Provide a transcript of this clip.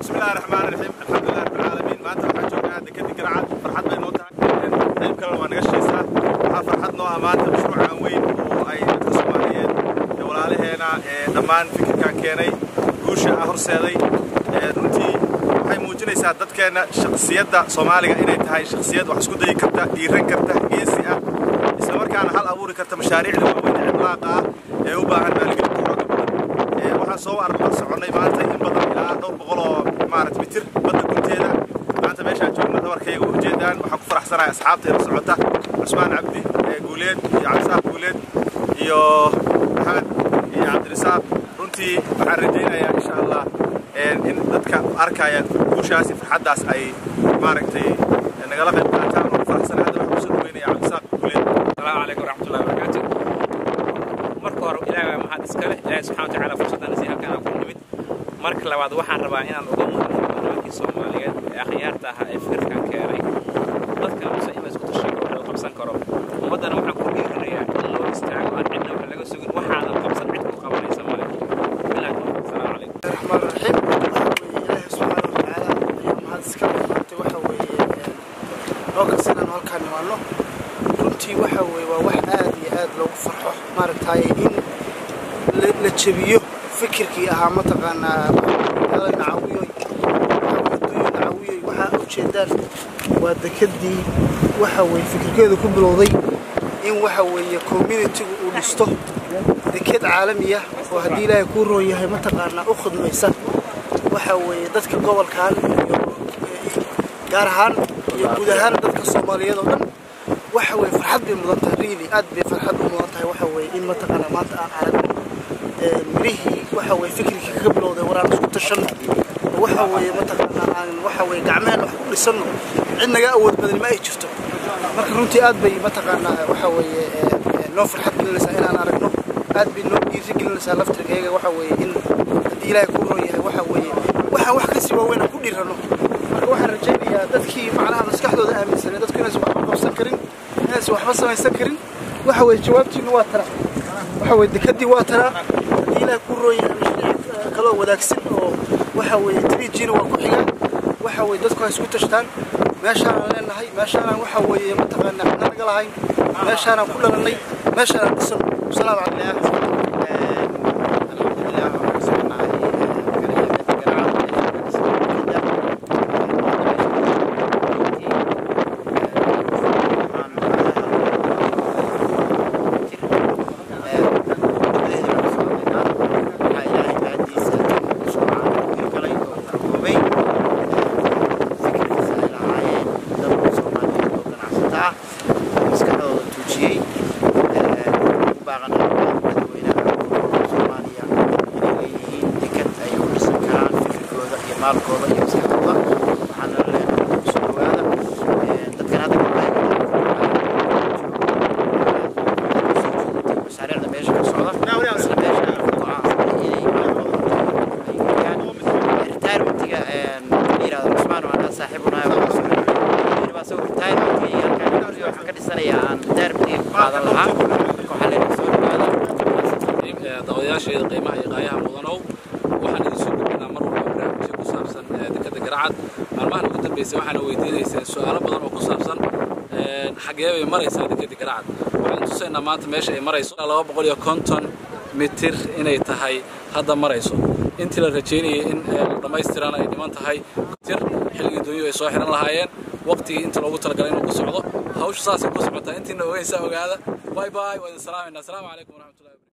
bismillahi raxmaani raxiim alxamdulilah rabbil caalamiin maanta waxaan joognaa dekadii garacad farxad bay noo tahay qayb kalena waa naga shaysaa waxaa farxad noo ah maanta mashruucan weyn oo ay dadka soomaaliyeed ee walaalaheena ee dhammaan fikirkan keenay guusha ah horseeday runtii waxay muujinaysaa dadkeenna shakhsiyadda soomaaliga inay tahay shakhsiyad wax isku dayi karta dhiiran karta geesi ah isla markaana hal abuuri karta mashaariicda waaweyn ee cimlaaqa ah ee u baahan maalgelinta xooga badan waxaan soo arla soconnay maanta in badan ilaa dhowr boqol oo maarata mitir badda gunteeda maanta meeshaan joogna dhabarkayga u ujeedaan waxaan ku faraxsanahay asxaabteeda socota cusmaan cabdi guuleed iyo cabdisaaq guuleed iyo maxamed iyo cabdirisaaq runtii waxaan rajaynayaa insha allah in dadka arkaya guushaasi farxaddaas ay maaragtay nagala qayb qaataan oo faraxsanahay hadda waxaan kusoo dhaweynaya cabdisaaq guuleed السلام عليكم ورحمة الله وبركاته marka hore ilaahay waa mahad iska leh ilaahay subxana watacaala fursaddan si halkan aan ku nimid marka labaad waxaan rabaa inaan uga mahadnaqo nimankii soomaaliyeed ee akhyaarta ahaa ee fikirkan keenay dadka muse in la isku tashan karo la qabsan karo ummaddana waxaan ku dhiirinayaa in loo istaago aan cidna wax laga sugin waxaadan qabsan cid ku qabanaysa male bilaa asalaamu calaykum الرحمن الرحيم إلهي سبحانه وتعالى mahad iska maartay waxa weeye loo kalsanaan halkaan nimaano runtii waxa weeye waa wax aad iyo aad loogu farxo maaragtay in la- la jebiyo fikirkii ahaa mataqaanaa magaalada nacawiyoy adduunyo nacawiyoy waxaa ujeedaan waa dekadii waxa weeye fikirkeedu ku bilowday in waxa weeye communitygu uu dhisto deked caalamiya oo haddii ilaahay kuu roon yahay mataqaanaa u khidmaysa waxa weeye dadka gobolkan iyo gaar ahaan iyo guud ahaan dadka soomaaliyeed oo dhan waxa weeye farxad bay mudan tahay really aad bay farxad u mudan tahay waxa weeye in mataqaanaa maanta aan aragno ee, mirihii waxa weeye fikirkii kaga bilowday waraan isku tashanno oo waxa weeye mataqaanaa aan waxa weeye gacmeheen wax ku dhisanno cid naga awood badan ma ay jirto marka runtii aad bay mataqaanaa waxa weeye ee, ee, noo farxad gelinaysaa inaan aragno aad bay noo dhiiri gelinaysaa laftirkayga waxa weeye in haddii ilaahay kuu roon yahay waxa weeye waxaan wax kasii waaweyn aan ku dhiirano marka waxaan rajaynayaa dadkii macnaha maskaxdooda aaminsanay dadku inaysan waxba qabsan karin inaysan waxba samaysan karin waxa weeye jawaabtiinu waa tana waxa weeye dekadii waa tana haddii ilaahay kuu roon yahay mashruuc eh, kaloo wadaagsan oo waxa weeye trijiina waa ku xigaan waxa weeye dadku ha isku tashtaan meeshaanaan leenahay meeshaanaan waxa weeye mataqaanaa cidna naga lahayn meeshaanaan ku dhalannay meeshaanaan dhisano asalaamu calaykum maskaxdooda tuujiyey baaqanaa madaxweynaha soomaaliya inay leeyihiin dekad ay ku dhisan karaan fikirkooda iyo maalkooda iyo maskaxdooda waxaana la leenahay soo dhawaada dadkan hadda mashaariicda meesha ka socda isla meesha go-aansan inay maalkooda ay geliyaan retirementiga la yirahdo cusmaan oo anaa saaxiibunahay waa soo retirementiga halkaan waxaan ka dhisanayaa aan retirementiga ku qaadan lahaa marka waxaa leenahay soo dhawaada daawadayaasheeda qiimaha iyo qaayaha mudanow waxaan idin soo gudbinaa mar walba barnaamijyo ku saabsan eh, dekadda garacad maalmahan ugu dambeysay waxaana weydiinayseen su-aalo badan oo ku saabsan eh, xagee bay maraysaa dekadda garacad waxaan tusaynaa maanta meesha ay marayso laba boqol iyo konton mitir inay tahay hadda marayso intii la rajeynayay in eh, la dhammaystirana ay dhiman tahay tir xilligii dunyadu ay soo xiran lahaayeen waqtigii inta loogu talagalay inuu ku socdo hawshu saasay ku socotaa intiina ogeysaa ogaada باي باي وسلام السلام عليكم ورحمه الله وبركاته